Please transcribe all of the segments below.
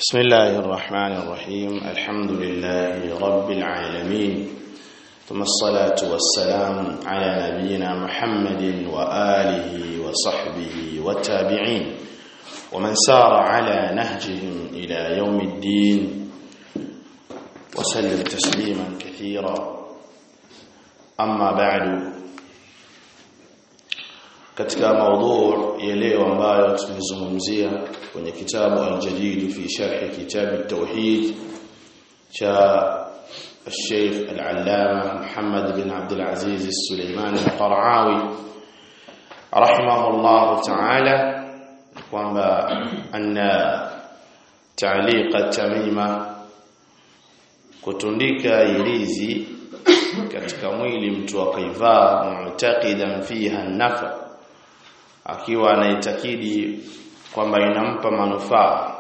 بسم الله الرحمن الرحيم الحمد لله رب العالمين ثم الصلاة والسلام على نبينا محمد وآله وصحبه والتابعين ومن سار على نهجهم إلى يوم الدين وسلم تسليما كثيرا أما بعد katika maudhu ya leo ambayo tumezungumzia kwenye kitabu al-jadid fi sharh kitab at-tauhid cha الشيخ العلامة محمد بن عبد العزيز السليماني القرعاوي رحمه الله تعالى kwamba anna ta'liqa tamima kutundika ilizi katika mwili mtu akaivaa mu'taqidan fiha nafa akiwa anaitakidi kwamba inampa manufaa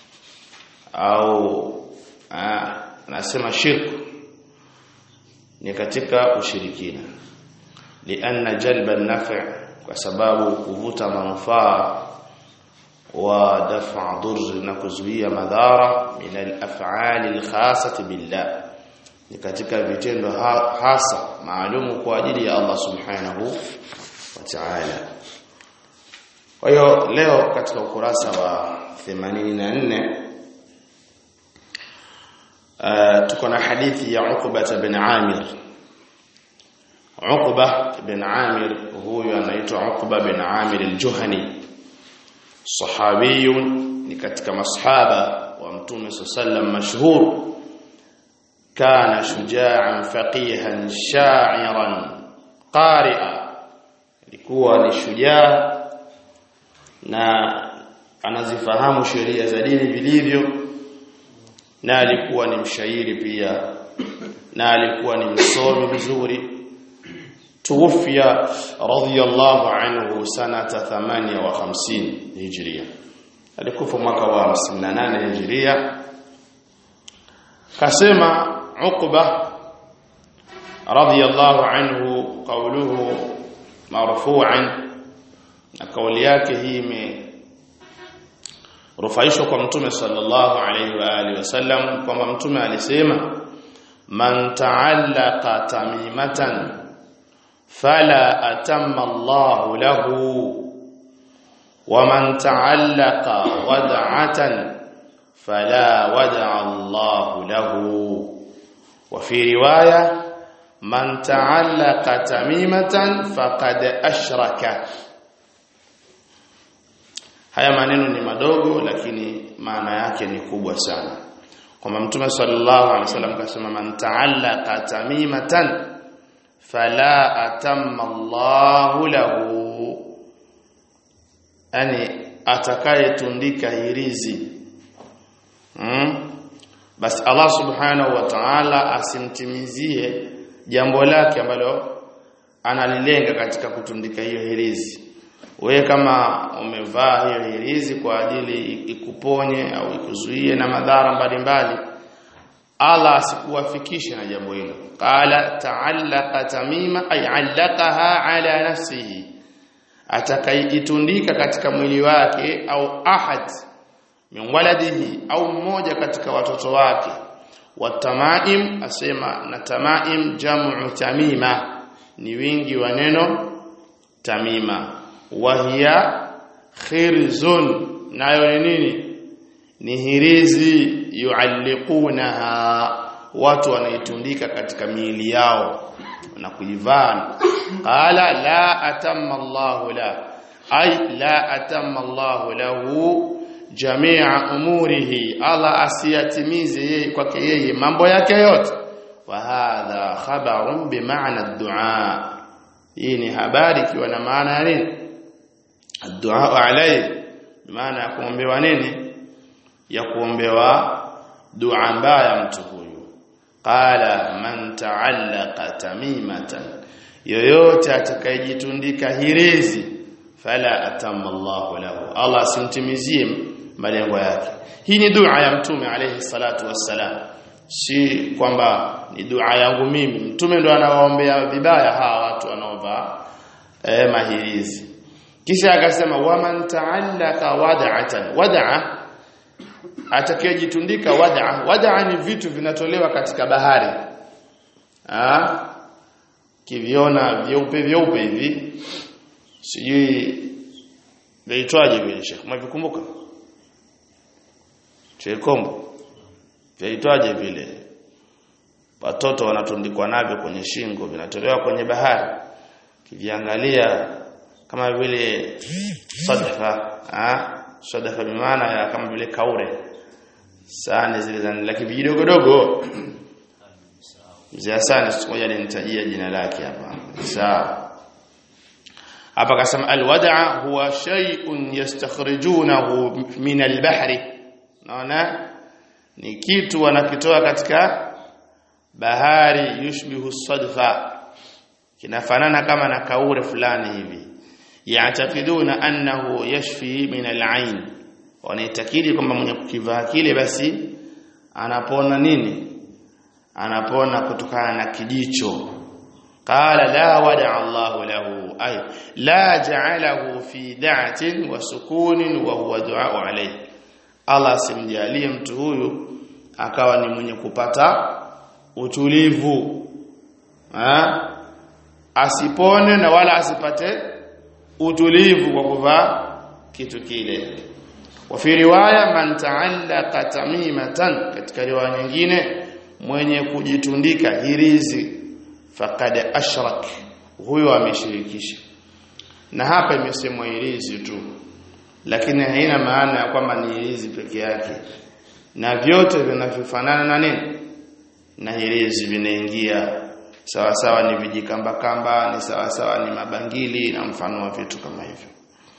au anasema shirku ni katika ushirikina lianna jalba an-naf' kwa sababu kuvuta manufaa wa daf'a dhurr na kuzuia madhara min al-af'ali al-khassati billah ni katika vitendo hasa maalumu kwa ajili ya Allah subhanahu wa ta'ala kwa hiyo leo katika ukurasa wa 84 uh, tuko na hadithi ya Uqba bin Amir Uqba bin Amir huyu anaitwa Uqba bin Amir al-Juhani sahabiyun ni katika masahaba wa Mtume sallam mashhur kana shuja'an faqihan sha'iran qari'a alikuwa ni shujaa na anazifahamu sheria za dini vilivyo na alikuwa ni mshairi pia na alikuwa ni msomi vizuri tuwafia radhiyallahu anhu sanata 58 hijria alikufa mwaka wa 58 hijria kasema Uqba radhiyallahu anhu qawluhu marfu'an na kauli yake hii imerufaishwa kwa mtume sallallahu alaihi wa alihi wasallam kwamba mtume alisema man ta'allaqa tamimatan fala atamma Allahu lahu wa man ta'allaqa wad'atan fala wad'a Allahu lahu wa fi riwaya man ta'allaqa tamimatan faqad ashraka haya maneno ni madogo lakini maana yake ni kubwa sana kwamba mtume sallallahu alaihi wasallam kasema man ta'allaqa tamimatan fala atamma Allahu lahu yani atakayetundika hirizi hmm? basi Allah subhanahu wa ta'ala asimtimizie jambo lake ambalo analilenga katika kutundika hiyo hirizi wewe kama umevaa hiyo hirizi kwa ajili ikuponye au ikuzuie na madhara mbalimbali Allah asikuwafikishe na jambo hilo qala ta'allaqa tamima ay allaqaha ala nafsihi atakaitundika katika mwili wake au ahad min waladihi au mmoja katika watoto wake watamaim asema na tamaim jamu tamima ni wingi wa neno tamima wahia khirzun nayo ni nini ni hirizi yualliqunaha watu wanaitundika katika miili yao na kuivaa qala la atamma Allah la ay la atamma Allah lahu jami'a umurihi Allah asiyatimize yeye kwake yeye mambo yake yote wa hadha khabarun bimaana ad-du'a hii ni habari ikiwa na maana ya nini الدعاء عليه maana ya kuombewa nini ya kuombewa dua mbaya mtu huyu qala man ta'allaqa tamimatan yoyote atakayejitundika hirizi fala atamma Allahu lahu Allah simtimizie malengo yake hii ni dua ya mtume alayhi salatu wassalam si kwamba ni dua yangu mimi mtume ndo anawaombea vibaya hawa watu wanaovaa eh, mahirizi kisha akasema waman ta'allaka wad'atan wad'a atakayejitundika wad'a wad'a ni vitu vinatolewa katika bahari ah kiviona vyeupe vyeupe hivi sijui Vaitwaje vile Sheikh? Mwavikumbuka? Chekombo. Vaitwaje vile? Watoto wanatundikwa navyo kwenye shingo, vinatolewa kwenye bahari. Kiviangalia kama vile sadafa, ah, sadafa bi maana ya kama vile kaure. Sahani zile za lakini vidogo dogo. Mzee Hassan siku moja alinitajia jina lake hapa. Sawa hapa akasema alwad'a huwa shay'un yastakhrijunahu min albahri naona ni kitu wanakitoa katika bahari yushbihu sadfa kinafanana kama na kaure fulani hivi yaatakiduna annahu yashfi min alain wanaitakidi kwamba mwenye kukivaa kile basi anapona nini anapona kutokana na kijicho قال لا ودع الله له أي لا جعله في دعة وسكون وهو دعاء عليه الله simjalie mtu huyu akawa ni mwenye kupata utulivu ha? asipone na wala asipate utulivu kwa kuvaa kitu kile wafi riwaya man ta'allaqa tamimatan katika riwaya nyingine mwenye kujitundika hirizi faqad ashrak huyo ameshirikisha na hapa imesemwa hirizi tu lakini haina maana ya kwamba ni hirizi peke yake na vyote vinavyofanana na nini na hirizi vinaingia sawa sawa ni vijikamba kamba ni sawa sawa ni mabangili na mfano wa vitu kama hivyo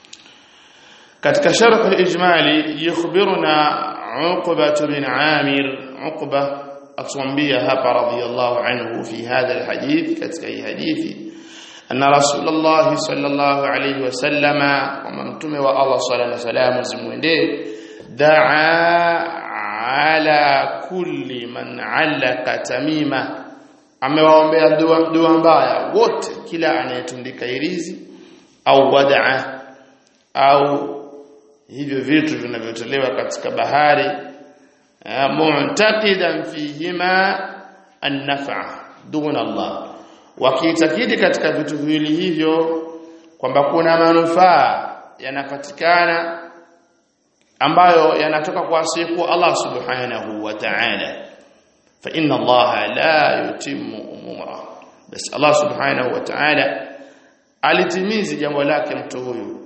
katika sharh al-ijmali yukhbiruna Uqba bin Amir Uqba atuambia hapa radhiyallahu anhu fi hadha alhadith katika hii hadithi anna rasulullah sallallahu alayhi wasallama kama mtume wa Allah sallallahu alayhi wasallam zimwendee daa ala kulli man allaka tamima amewaombea dua dua mbaya wote kila anayetundika irizi au wadaa au hivyo vitu vinavyotolewa katika bahari mu'taqidan fihima an-naf'a duna Allah wakiitakidi katika vitu viwili hivyo kwamba kuna manufaa yanapatikana ambayo yanatoka kwa siku Allah subhanahu wa ta'ala fa inna Allah la yutimmu umura bas Allah subhanahu wa ta'ala alitimizi jambo lake mtu huyu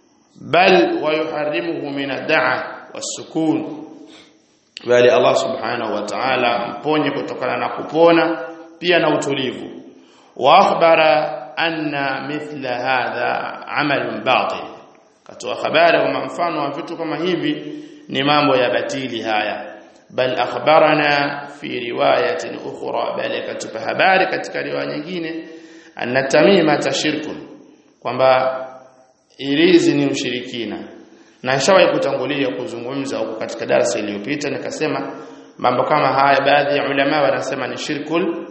bal wa yuharrimuhu min ad-da'a was-sukun bali Allah subhanahu wa ta'ala mponye kutokana na kupona pia na utulivu wa akhbara anna mithla hadha amalun batil katoa habari kwamba mfano wa vitu kama hivi ni mambo ya batili haya bal akhbarana fi riwayatin ukhra bali katupa habari katika riwaya nyingine anna tamima tashirkun kwamba irizi ni ushirikina na nishawahi kutangulia kuzungumza huko katika darasa iliyopita nikasema mambo kama haya baadhi ya ulama wanasema ni shirkul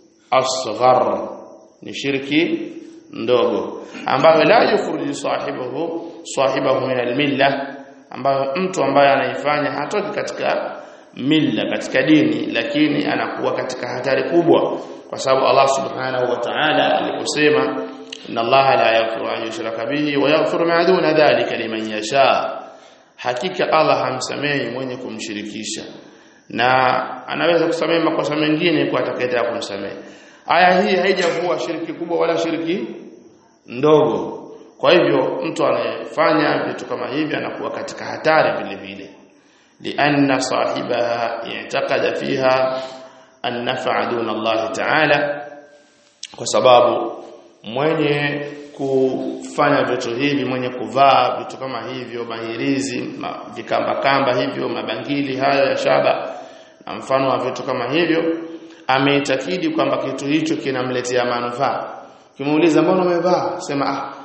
asghar ni shirki ndogo ambayo la yukhruju sahibahu sahibahu min almilla ambayo mtu ambaye anaifanya hatoki katika milla katika dini lakini anakuwa katika hatari kubwa kwa sababu Allah subhanahu wa ta'ala aliposema inna Allah la yaghfiru an yushraka bihi wa yaghfiru ma duna dhalika liman yasha hakika Allah hamsamehi mwenye kumshirikisha na anaweza kusamehe makosa mengine kwa atakayetaka kumsamehe aya hii haijavua shiriki kubwa wala shiriki ndogo kwa hivyo mtu anayefanya vitu kama hivi anakuwa katika hatari vile vile lianna sahibaha i'taqada fiha an-naf'a duna Allah ta'ala kwa sababu mwenye kufanya vitu hivi mwenye kuvaa vitu kama hivyo mahirizi ma, vikamba kamba hivyo mabangili hayo ya shaba na mfano wa vitu kama hivyo ameitakidi kwamba kitu hicho kinamletea manufaa kimuuliza mbona umevaa sema ah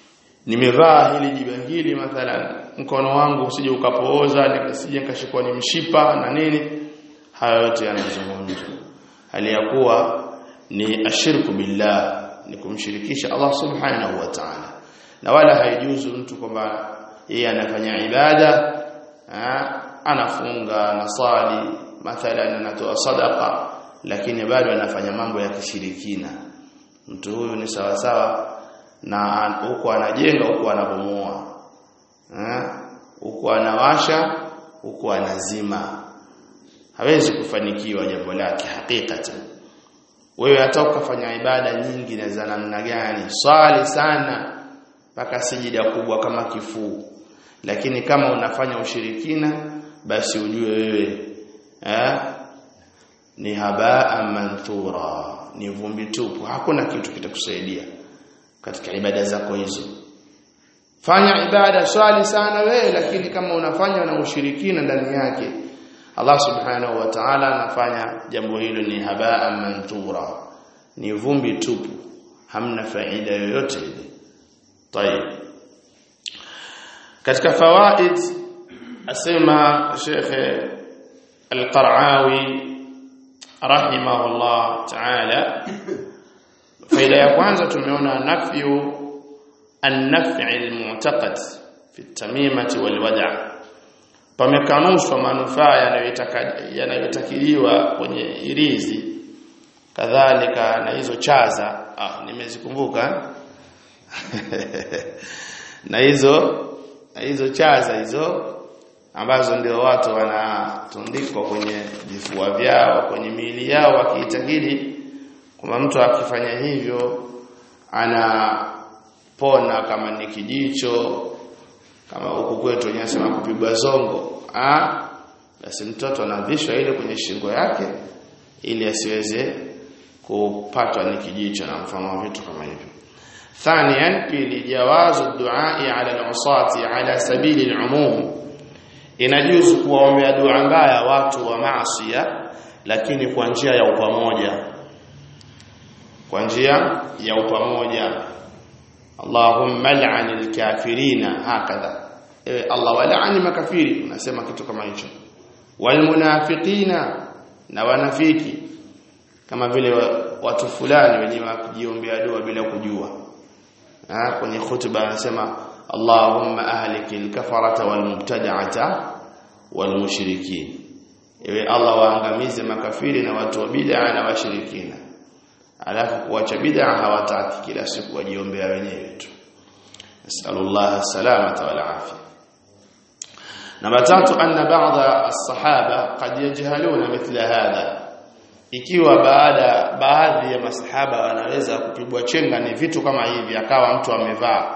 nimevaa hili jibangili mathalan mkono wangu usije ukapooza nikasije nikashikwa ni mshipa na nini hayo yote yanazungumzwa hali ya kuwa ni ashirku billah ni kumshirikisha Allah subhanahu wa ta'ala na wala haijuzu mtu kwamba yeye anafanya ibada anafunga anasali mathalan anatoa sadaqa lakini bado anafanya mambo ya kishirikina mtu huyu ni sawa sawa na huko anajenga huko anabomoa huko anawasha huko anazima hawezi kufanikiwa jambo lake hakikatan wewe hata ukafanya ibada nyingi na za namna gani swali sana mpaka sijida kubwa kama kifuu lakini kama unafanya ushirikina basi ujue wewe eh ni habaa manthura ni vumbi tupu hakuna kitu kitakusaidia katika ibada zako hizo fanya ibada swali sana wewe lakini kama unafanya na ushirikina ndani yake Allah subhanahu wa ta'ala anafanya jambo hilo ni habaa manthura ni vumbi tupu hamna faida yoyote ile طيب katika fawaid asema Sheikh Al-Qara'awi rahimahullah ta'ala faida ya kwanza tumeona nafyu an-naf'i al-mu'taqad fi at-tamimati wal-wada' pamekanushwa manufaa yanayotakiliwa kwenye irizi kadhalika na hizo chaza ah nimezikumbuka na hizo na hizo chaza hizo ambazo ndio watu wanatundikwa kwenye vifua vyao kwenye miili yao wakiitakidi kwamba mtu akifanya hivyo anapona kama ni kijicho kama huku kwetu wenyewe sema kupigwa zongo ah basi mtoto anavishwa ile kwenye shingo yake ili asiweze kupatwa ni kijicho na mfano wa vitu kama hivyo ثانيا pili jawazu duai ala al-usati ala sabili al-umum inajuzu kuwaombea dua mbaya watu wa maasiya lakini kwa njia ya upamoja kwa njia ya upamoja Allahumma al'an al-kafirina hakadha ewe Allah wal'ani makafiri unasema kitu kama hicho walmunafiqina na wanafiki kama vile watu fulani wenye wakijiombea dua bila kujua ha, kwenye khutba anasema Allahumma ahlikil kafarata wal mubtada'ata wal mushrikin ewe Allah waangamize makafiri na watu wa bid'a na washirikina alafu kuacha bid'a hawataki kila siku wajiombea wenyewe tu nasallallahu salamata wal afia namba tatu anna ba'dha as-sahaba qad yajhaluna mithla hadha ikiwa baada baadhi ya masahaba wanaweza kupigwa chenga ni vitu kama hivi akawa mtu amevaa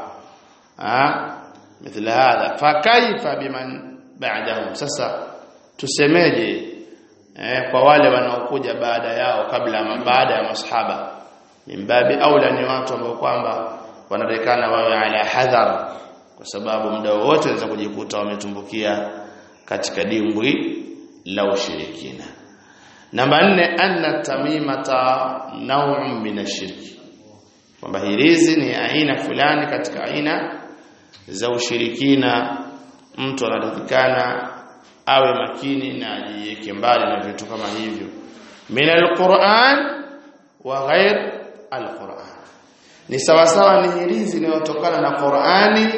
ah mithla hadha fa kaifa biman ba'dahum sasa tusemeje eh, kwa wale wanaokuja baada yao kabla baada ya masahaba mimbabi aula ni watu ambao kwamba wanarekana wawe ala hadhar kwa sababu muda wote wanaweza kujikuta wametumbukia katika dimbwi la ushirikina namba nne anna tamimata naw'un min ashirki kwamba hirizi ni aina fulani katika aina za ushirikina mtu anatakikana awe makini na ajiweke mbali na vitu kama hivyo min alquran wa ghair alquran ni sawa sawa ni hirizi inayotokana na Qur'ani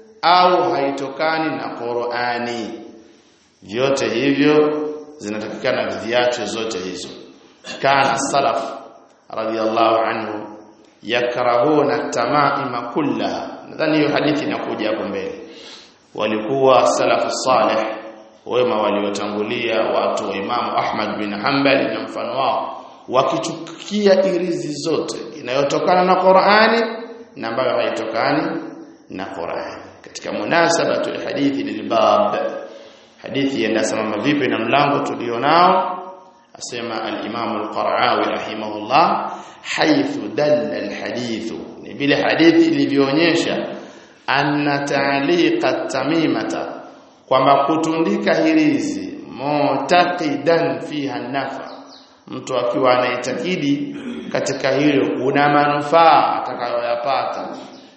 au haitokani na Qur'ani vyote hivyo zinatakikana viache zote hizo kana salaf radiyallahu anhu yakrahuna tamaima kullaha nadhani hiyo hadithi inakuja hapo mbele walikuwa salafu salih wema waliotangulia watu wa Imamu Ahmad bin Hanbal na mfano wao wakichukia irizi zote inayotokana na Qur'ani na ambayo haitokani na Qur'ani katika munasabatu hadithi lilbab hadithi inasimama vipi na mlango tulionao asema al-Imam al-Qara'awi rahimahullah haythu dalla al-hadith ni vile hadithi ilivyoonyesha anna ta'liqa tamimata kwamba kutundika hirizi mutaqidan fiha nafa mtu akiwa anaitakidi katika hilo kuna manufaa atakayoyapata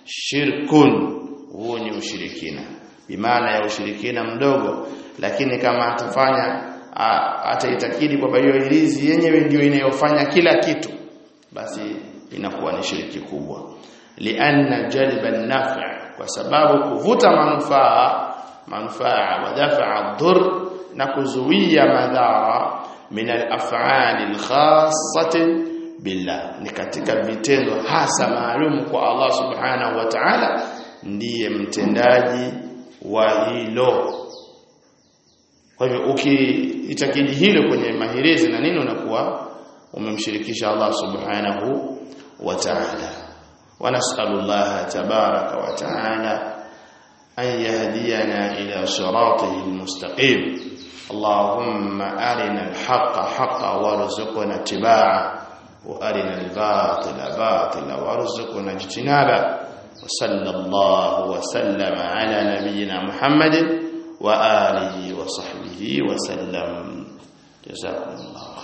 shirkun huo ni ushirikina bimaana ya ushirikina mdogo lakini kama atafanya ataitakidi kwamba hiyo hirizi yenyewe ndio inayofanya kila kitu basi inakuwa ni shiriki kubwa lianna jalba an kwa sababu kuvuta manufaa manfaa wa dafa'a dhur na kuzuia madhara min al-af'ali al-khassati billah ni katika vitendo hasa maalum kwa Allah subhanahu wa ta'ala ndiye mtendaji wa hilo kwa hivyo ukiitakidi hilo kwenye mahirizi na nini unakuwa umemshirikisha Allah subhanahu wa ta'ala wa nas'alullaha tabaraka wa ta'ala an yahdiyana ila siratihi almustaqim اللهم أرنا الحق حقا وارزقنا اتباعه وأرنا الباطل باطلا وارزقنا اجتنابه وصلى الله وسلم على نبينا محمد وآله وصحبه وسلم جزاكم الله